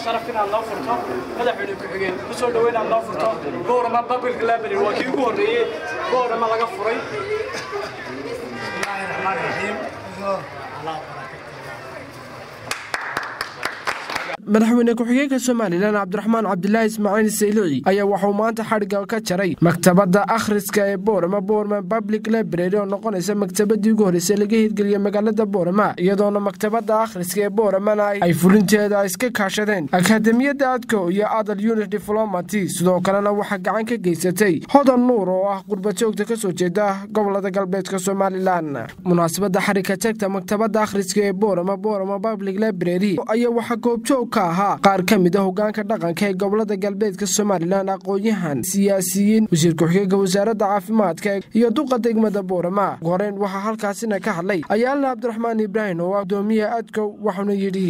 sharaf inaad noo furto madaxweyne ku-xigeen ku soo dhoweyn inaad noo furto boorama public library waa kii ugu horreeyey boorama laga furay madaxweyne ku-xigeenka somalilan cabdiraxmaan cabdilaahi ismaaciil saylici ayaa waxauu maanta xadhigga ka jaray maktabadda akhriska ee boorama boorama public library oo noqonaysa maktabadii ugu horreysay laga hirgeliya magaalada boorama iyadoona maktabadda akhriska ee booramana ay fulinteeda iska kaashadeen akademiyadda adko iyo adal unit diflomaty sidoo kalena waxaa gacan ka geysatay hodan nuur oo ah qurbajoogta ka soo jeeda gobolada galbeedka somalilan munaasabadda xarigka tagta maktabadda akhriska ee boorama boorama public library ayaa waxaa goobjoog ahaa qaar ka mid a hogaanka dhaqanka ee gobolada galbeedka somalilan aqoon-yahan siyaasiyiin wasiir ku-xigeenka wasaaradda caafimaadka iyo duqa degmada boorama ugu horeyn waxaa halkaasina ka hadlay ayaalna cabdiraxmaan ibraahim oo gudoomiyaha adkow waxauna yidhi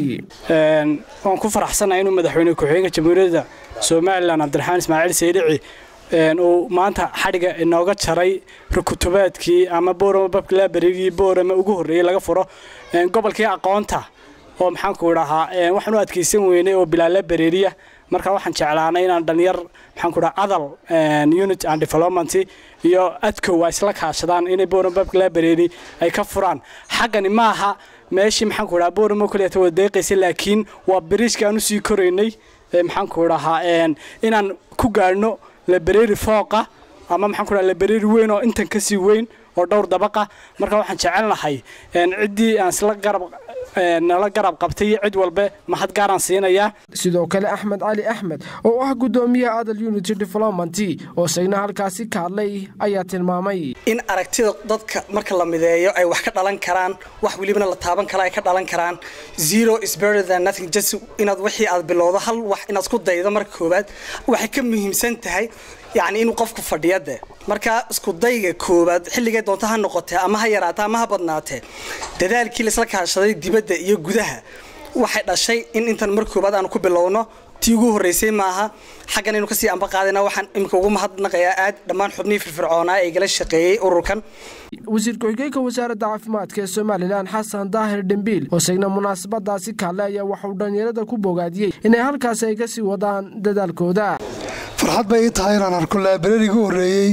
waan ku faraxsanahay inuu madaxweyne ku-xigeenka jamhuuriyadda somalilan cabdiraxmaan ismaaciil saylici uu maanta xadhiga inooga jaray rukutubaadkii ama boorama babkalabarigii boorama ugu horreeyey laga furo gobolkii aqoonta oo maxaanku idhahaa waxaan u adkaysan weynay oo bilaala bareeriya marka waxaan jeclaanay inaan dhalinyar maxaanku dhaha adal unit and development iyo adkow ay isla kaashadaan inay boorama babka library ay ka furaan xaggani maaha meeshii maxaanku dhaha boorama kaliya wada deeqaysa laakiin waa bariishka aan usii koraynay maxaanku dhahaa inaan ku gaadhno library fooqa ama maxaanku dhaha library weyn oo intan kasii weyn oo dhowr dabaqa marka waxaan jecelnahay ciddii aan isla garab nala garab qabtay iyo cid walbe mahad gaaraan siinayaa sidoo kale axmed cali axmed oo ah gudoomiyaha adal unity development oo isagna halkaasi ka hadlay ayaa tilmaamay in aragtida dadka marka la mideeyo ay wax ka dhalan karaan wax welibana la taaban kara ay ka dhalan karaan zero is better than nothing just inaad wixii aad bilowdo hal wax inaad isku daydo marka koowaad waxay ka muhiimsan tahay yacni inuu qofku fadhiyade markaa isku dayga koowaad xilligay doonta ha noqotee ama ha yaraatee ama ha badnaatee dadaalkii laisla kaashaday dibadda iyo gudaha waxay dhashay in intan mar koowaad aanu ku bilowno tii ugu horreysay maaha xaggan aynu kasii amba qaadayna waxaan iminka ugu mahadnaqayaa aad dhammaan xubnihii firfircoonaa ee igala shaqeeyey ururkan wasiir ku-xigeenka wasaaradda caafimaadka ee somalilan xasan daahir dhembiil oo isagna munaasabadaasi kaale ayaa waxauu dhallinyarada ku bogaadiyey inay halkaasi ay kasii wadaan dadaalkooda farxad bay ii tahay inaan arko laabrariga horreeyey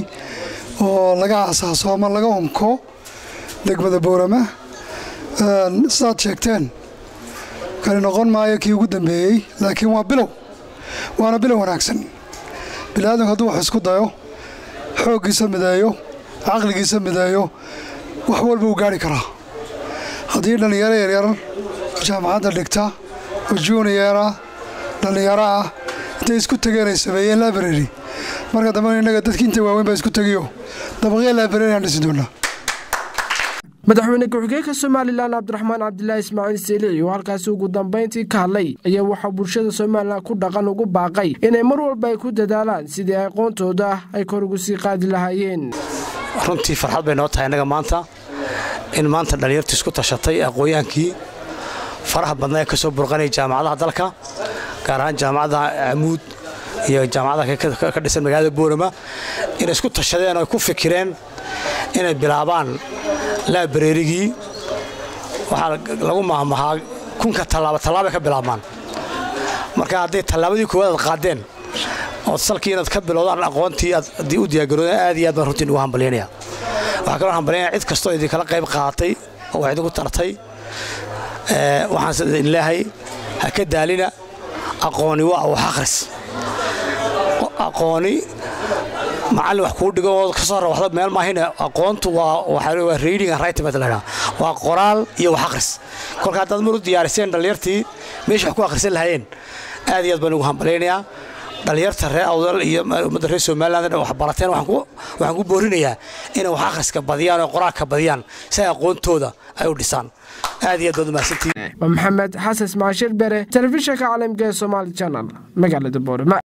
oo laga aasaaso ama laga umko degmada boorama sidaad sheegteen kani noqon maayo kii ugu dambeeyey laakiin waa bilow waana bilow wanaagsan biniaadamku hadduu wax isku dayo xooggiisa mideeyo caqligiisa mideeyo wax walba uu gaari karaa haddii dhallinyaro yaryar jaamacadda dhigta oo juuniyara dhallinyaro ah intay isku tageen ay sameeyeen library marka dambena innaga dadkii inta waaweyn baa isku tegiyo dabaqya library aan dhisi doonaa madaxweyne ku-xigeenka somalilan cabdiraxmaan cabdilaahi ismaaciil selici oo halkaasi ugu dambayntii ka hadlay ayaa waxaa bulshada somalilan ku dhaqan ugu baaqay inay mar walba ay ku dadaalaan sidii aqoontooda ay kor ugu sii qaadi lahaayeen runtii farxad bay noo tahay innaga maanta in maanta dhallinyartu isku tashatay aqoonyaankii faraha badnaa ee ka soo burqanaya jaamacadaha dalka gaar ahaan jaamacadda camuud iyo jaamacadaha ka dhisan magaalada boorama inay isku tashadeen oo ay ku fikireen inay bilaabaan laabareerigii waxaa lagu maahmahaa kunka tallaaba tallaabay ka bilaabmaan marka hadday tallaabadii koowaad aad qaadeen ood salkii inaad ka bilowdaan aqoontii aad haddii u diyaargaroodeen aad iyo aad baan runtii ugu hambalyaynaya waxaa kaloo hambalyaynaya cid kastoo idinkala qayb qaadatay oo wax idinku tartay waxaan idin leehay ha ka daalina aqooni waa wax akhris aqooni macallin wax kuu dhigo oo ka soo rawaxdo meel maahine aqoontu waa reading and writing baa lahaa waa qoraal iyo wax akhris kolka haddaad mar u diyaariseen dhallinyartii meesha wax ku akhrisan lahaayeen aad iyo aad baan ugu hambalaynayaa dhallinyarta reer awdal iyo ummadda reer somaliland wax barateen waxaan ku boorinayaa inay wax akhriska badiyaan oo qoraalka badiyaan si ay aqoontooda ay u dhisaan aad iyo aad baad umahadsantihiin maxamed xasan ismaashir bere telefishinka caalamka ee somaali channel magaalada boorama